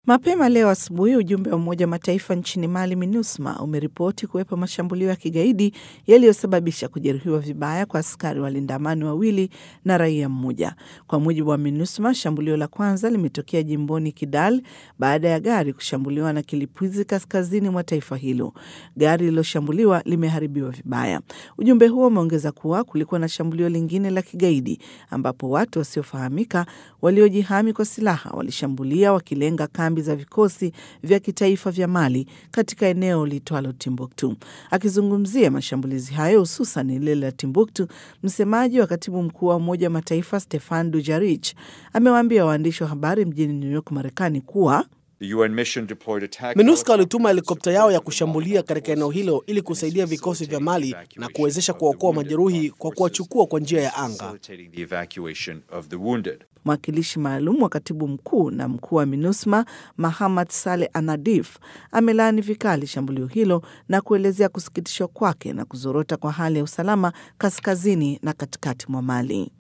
Mapema leo asubuhi, ujumbe wa Umoja wa Mataifa nchini Mali, MINUSMA, umeripoti kuwepo mashambulio ya kigaidi yaliyosababisha kujeruhiwa vibaya kwa askari walinda amani wawili na raia mmoja. Kwa mujibu wa MINUSMA, shambulio la kwanza limetokea jimboni Kidal baada ya gari kushambuliwa na kilipuzi kaskazini mwa taifa hilo. Gari lililoshambuliwa limeharibiwa vibaya. Ujumbe huo umeongeza kuwa kulikuwa na shambulio lingine la kigaidi ambapo watu wasiofahamika waliojihami kwa silaha walishambulia wakilenga kambi za vikosi vya kitaifa vya Mali katika eneo liitwalo Timbuktu. Akizungumzia mashambulizi hayo hususan lile la Timbuktu, msemaji wa katibu mkuu wa Umoja wa Mataifa Stefan Dujarric amewaambia waandishi wa habari mjini New York, Marekani kuwa MINUSCA walituma helikopta yao ya kushambulia katika eneo hilo ili kusaidia vikosi vya Mali na kuwezesha kuwaokoa majeruhi kwa kuwachukua kwa njia ya anga. Mwakilishi maalum wa katibu mkuu na mkuu wa MINUSMA Mahamad Saleh Anadif amelaani vikali shambulio hilo na kuelezea kusikitishwa kwake na kuzorota kwa hali ya usalama kaskazini na katikati mwa Mali.